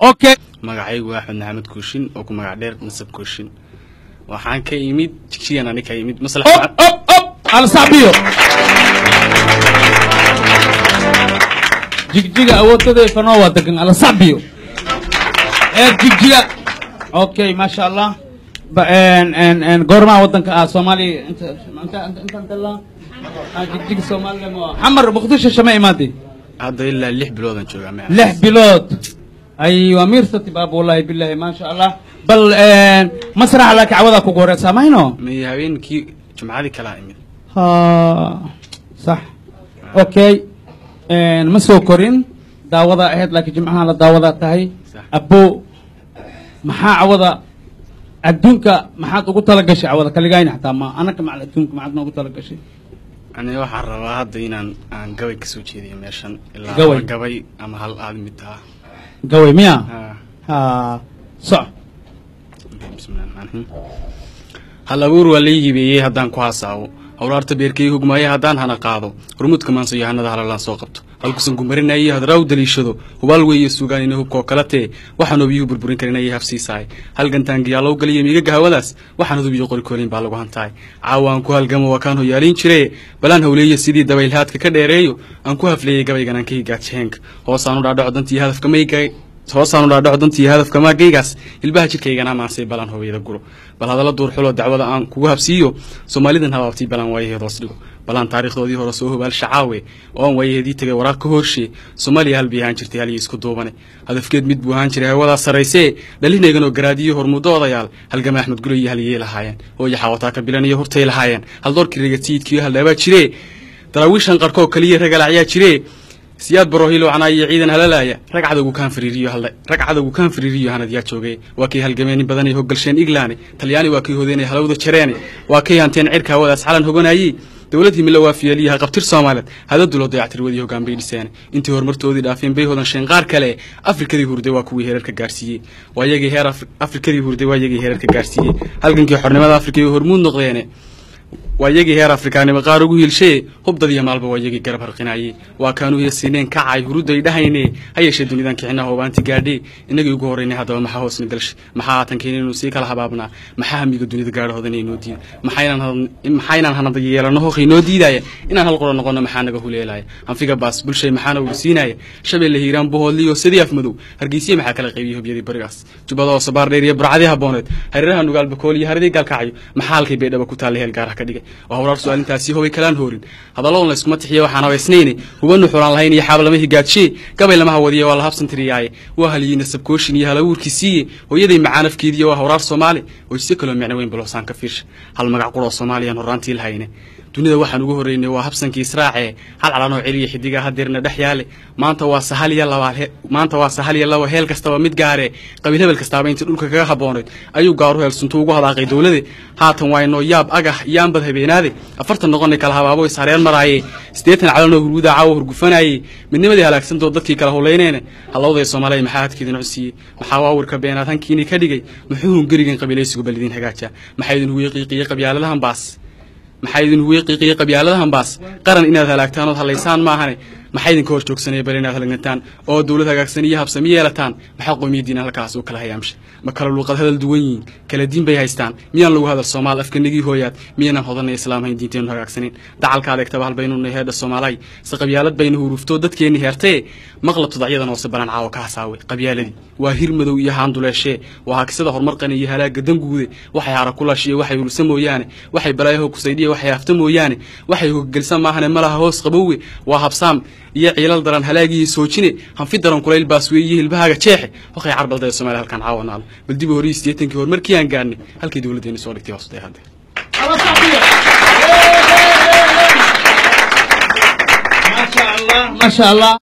okay magacaygu waa axmed maxamed kooshin oo ku magac dheer nasab kooshin waxaan ka imid jigjigan ani ka imid maslax op op op ala sacbiyo jigjiga awoodada fanoo waa degan ala sacbiyo ee jigjiga okay maasha allah ba en en en goormaa wadanka ah soomaaliya inta inta intaan dalaa ah jigjiga soomaaliya ma xamar muqdisho shama imaatay hadda ilaa lix biloodan joogaa ma lix bilood ay waa miirsati baab wallahi billahi maasha allah bal en masraxa laakiin cawada kugu horeysaa mayno may habeenkii jumcadii kalaa imid ha sax okay ma soo korin daawada ahayd laakiin jimcaha la daawada tahay Sax. abbo maxaa cawada adduunka maxaad ugu talagashay cawada kaligayna xataa ma anaka macal adduunka maxaad noogu talagashay aniga waxaan rabaa hadda inaan aan gabay kasoo jeediyo meeshan ilaa Gabay? laba gabay ama hal aad mid taha gaway miya Ha, ha soc bismillahi rahmaani rahiim. hal abuur waa lai hibeeyey haddaan ku hasaawo hawraarta beerkay hugmaaye haddaan hana qaado hormuudka maanso yahanada halalaan soo qabto halkusan gumarinayay hadraa u daliishado hubaal weeye sugaan ina hubkoo kala tee waxaan obiyuhu burburin karin ayay hafsiisahay halgantaangiyaalow galiya miigaga hawadaas waxaan hubiyo qorikoolin baa lagu hantahay caawa aan ku halgamo waa kaan hoyaaliin jire balaan hawleeya sidii dabaylhaadka ka dheereeyo aan ku hafleeyey gabaygan aan ka higaajaheenka hoosaan u dhaadhaco dantii hadafka maygay hoosaan u dhaadhaco dantii hadafka maagaygaas ilbaha jidkaygana maansay balan hooyada guro bal hadalla duurxuloo dacwada aan kugu habsiiyo soomaalidan habaabtii balan waayaheed hoos dhigo balaan taariikhdoodii hore soo hobaal shacaawe oo aan waayaheedii tagay waraaq ka hoorshe soomaaliya hal bay ahaan jirtay halyo isku duubane hadafkeed mid buu ahaan jiray hawadaa sarraysee dhalinayganoo garaadiyo hormuddo odayaal halgama axmed gulo iyo halyey lahaayeen hooyo xaawataa ka bilan iyo hortay lahaayeen haldoorkii regatiidkiyo haldhaabaa jire daraawiishan qarkoo kaliya ragalacyaa jire siyaad barohilo canaa iyo ciidan halalaaya rag cadowgu kaan fariiriyo hal rag cadowgu kaan fariiriyo hanadyaa joogay waa kay halgameenin badan ay hoggalsheen iglaane talyaani waa kay hodeenay halowda jareene waa kay hanteen cirka hawadaas calan hoganayey dowladii mila waafiyaliyaha qabtir soomaaliyeed hadadulo dayactirwadii hoggaan bay dhiseen intii horumartoodii dhaafeen bay hodansheen qaar kale afrikadii hurday waa kuwii heerarka gaarsiiyey waa yagii heer Afri- afrikadii hurday waa yagii heerarka gaarsiiyey halgankii xornimada afrika iyo hormuud noqdeene waa yagii heer afrikaanimo qaar ugu hiilshee hubdadiyo maalba waa yagii garab harqinayey waa kaanu heesineen kacay huruday dhahayne ha yeeshee dunidan kicinaha hobaanti gaadhee inagii ugu horreynay haddaba maxaa hoosna galshay maxaa haatankeen inuu sii kala habaabnaa maxaa hamiga dunida gaadhahoodan inoo diida maxaynaan had- maxaynaan hanada yeelano hooq inoo diidaya inaan hal qura noqono maxaa naga huleelaya hanfiga baas bulshay maxaana ursiinaya shabeelle hiiraan buhoodliyo sidii afmadow hargeysiya maxaa kala qaybiyey hubyadii barigaas jubbada oo sabaar dheer iyo burcadii habooneed hareeraha nugaal bakool iyo haradii gaalkacyo maxaa halkay baydhaba ku taalla heel gaarah ka dhigay waa hawraar su-aalintaasi hobay kalaan hoorin hadalladan la iskuma tixiya waxaan habaysnayne hubanu xulaan lahayn iyo xaab lama higaajie gabay lama hawadiya waa la habsan tiriyaaye waa haliyey nasabkooshin iyo halabuurkii siiye hooyaday macaanafkeediiyo waa hawraar soomaali hoyse kaloo micno weyn baloosaan ka fiirsha hal magac quroo soomaaliyaan horraantii lahayne dunida waxaan ugu horreynay waa habsankii israace hal calanoo celiya xidigaa hadeerna dhex yaale maanta waa sahal iyo laba he- maanta waa sahal iyo laba heel kastaba mid gaare qabiil hebel kastaaba intii dhulka kaga habooneyd ayuu gaaru heelsuntu ugu hadaaqay dowlade haatan waa inoo yaab agah iyaanbad habeenaade afartan noqonay kala habaabo is hareer maraaye siddeetan calanoo hurguda caawa hurgufanayey midnimadii halaagsantoo dadkii kala howleyneene hallowday soomaaliya maxaa hadkeedin codsiiyey maxaa waawirka beenaad hankiinii ka dhigay muxuu hungerigan qabiilaysigu balidin hagaaja maxaa idin huwiye qiiqiye qabyaaladahan baas maxaa idin huwiye qiiqiye qabyaaladahan baas qaran inaad halaagtaan ood hadlaysaan maahane maxaa idinka hor joogsanaya bal inaad halgantaan oo dowlad hagaagsan iyo habsami yeelataan maxaa qoomiyadiina halkaas u kala hayaamsha ma kala luuqad hadal duwan yihiin kala diin bay haystaan miyaan lagu hadal soomaal afkanigii hooyaad miyaanan hodanay islaam hayn diinteenu hagaagsanin dacalka adeegtaba hal baynu nahay heedha soomaalay se qabyaalad bayna huruuftoo dadkeenni heertee maqla tudacyadan hoose balan caawa ka hasaawe qabyaaladii waa hir madow iyo haanduleeshee waa hakisada horumarqani iyo halaaga danguude waxay hara kulashiyo waxay hulsa mooyaane waxay balaayaho kusaydhiya waxay hafta mooyaane waxay hoggelsan maahane malaha hoos qabowe waa habsaam iyo ciilal daran halaagiyo soojine hanfi daran kulayl baas weeye hilbahaaga jeexe wakay carbaldaya soomaaliya halkan caawa naalo bal dib horihii siddeetankii horumarkii aan gaarnay halkii dowladdeeni soo dhigtay hoos day hadde ala sacbiyo maasha allah maasha allah